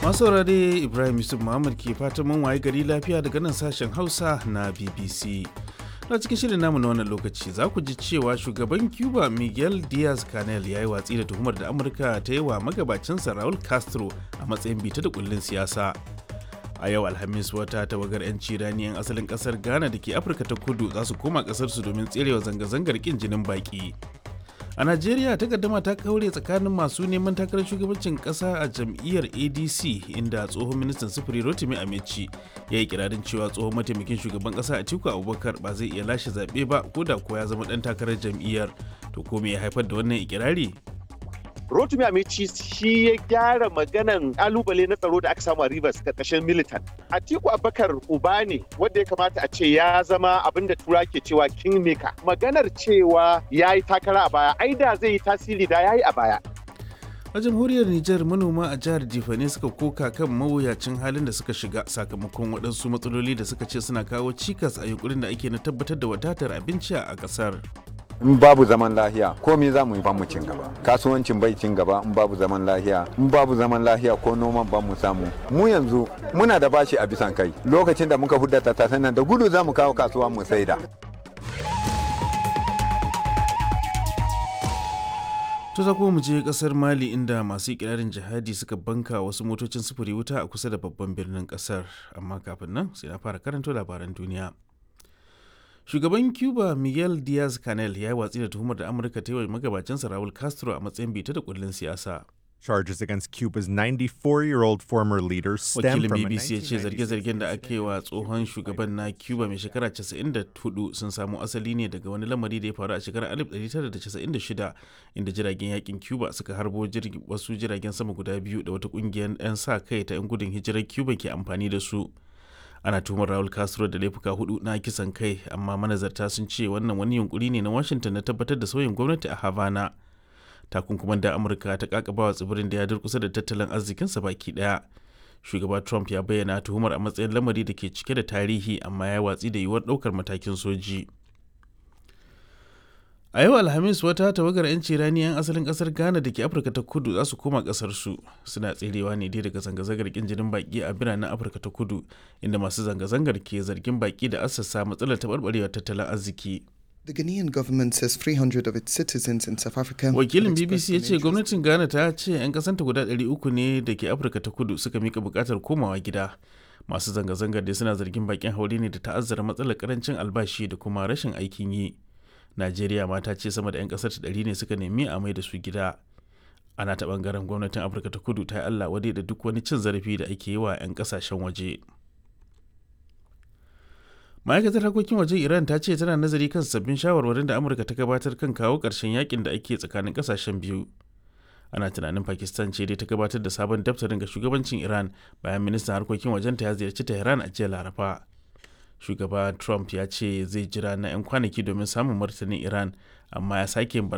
masu saurare ibrahim yusuf muhammad ke fatan mun waye gari lafiya daga nan sashen hausa na bbc na cikin shirin namu na wannan lokaci za ku ji cewa shugaban cuba miguel diaz canel ya yi watsi da tuhumar da amurka ta yi wa magabacinsa raul castro a matsayin bita da kullun siyasa a yau alhamis wata tawagar 'yanci rani 'yan asalin kasar ghana da ke afirka ta kudu za su koma kasarsu domin tserewa zanga-zangar kin jinin baki a najeriya takaddama ta kaure tsakanin masu neman takarar shugabancin kasa a jam'iyyar adc inda tsohon ministan sufuri rotimi amici ya yi kirarin cewa tsohon mataimakin shugaban kasa a tiku abubakar ba zai iya lashe zaɓe ba ko da ko ya zama ɗan takarar jam'iyyar to ko me ya haifar da wannan ikirari Rotimi Amici shi ya gyara maganan kalubale na tsaro da aka samu a Rivers karkashin militant. Atiku Abubakar uba ne wanda ya kamata a ce ya zama abin da tura ke cewa kingmaker. Maganar cewa ya yi takara a baya, ai da zai yi tasiri da ya yi a baya. a jamhuriyar Nijar manoma a jihar Jifane suka koka kan mawuyacin halin da suka shiga sakamakon waɗansu matsaloli da suka ce suna kawo cikas a yunkurin da ake na tabbatar da wadatar abinci a ƙasar. in babu zaman lahiya komai za mu yi ba mu cin gaba kasuwancin bai cin gaba in babu zaman lahiya in babu zaman lahiya ko noman ba mu samu mu yanzu muna da bashi a bisan kai lokacin da muka hudda tattasan nan da gudu za mu kawo kasuwa mu saida To za mu je kasar Mali inda masu ikirarin jihadi suka banka wasu motocin sufuri wuta a kusa da babban birnin kasar amma kafin nan sai na fara karanto labaran duniya. shugaban cuba miguel diaz canel ya yi watsi da tuhumar da amurka ta yi wa magabacinsa raul castro a matsayin bita da kullun siyasa Charges against Cuba's 94 year old former leader stem wakilin from a bbc ya ce 1996 zarge-zargen da aka yi wa tsohon shugaban na cuba mai shekara 94 sun samo asali ne daga wani lamari da ya faru a shekarar 1996 inda jiragen yakin cuba suka harbo jirgi- wasu jiragen sama guda biyu da wata kungiyar 'yan sa kai ta 'yan gudun hijirar cuba ke amfani da su ana tuhumar Raul Castro da laifuka hudu na kisan kai amma manazarta sun ce wannan wani yunkuri ne na Washington na tabbatar da sauyin gwamnati a Havana. Takunkuman da Amurka ta kakabawa tsibirin da ya durkusa da tattalin arzikinsa baki daya. Shugaba Trump ya bayyana tuhumar a matsayin lamari da ke cike da tarihi amma ya watsi da yiwuwar daukar matakin soji. A yau Alhamis wata tawagar 'yanci rani 'yan asalin kasar Ghana da ke Afirka ta kudu za su koma kasarsu suna tserewa ne dai daga zanga-zangar kin jinin baki a biranen Afirka ta kudu inda masu zanga-zangar ke zargin baki da assasa matsalar taɓarɓarewar tattalin arziki. The Ghanaian government says 300 of its citizens in South Africa. Wakilin have expressed BBC ya an ce interest gwamnatin Ghana ta ce 'yan kasanta guda 300 ne da ke Afirka ta kudu suka mika bukatar komawa gida. Masu zanga-zangar dai suna zargin bakin haure ne da ta'azzara matsalar karancin albashi da kuma rashin aikin yi. Najeriya ma ta ce sama da 'yan kasar ta ɗari ne suka nemi a mai da su gida. Ana ta bangaren gwamnatin Afirka ta kudu ta yi Allah wadai da duk wani cin zarafi da ake yi wa 'yan kasashen waje. ma'aikatar harkokin waje iran ta ce tana nazari kan sabbin shawarwarin da amurka ta gabatar kan kawo ƙarshen yakin da ake tsakanin ƙasashen biyu ana tunanin pakistan ce dai ta gabatar da sabon daftarin ga shugabancin iran bayan ministan harkokin wajenta ya ziyarci tehran a jiya laraba shugaba trump ya ce zai jira na 'yan kwanaki domin samun martanin iran amma ya sake yin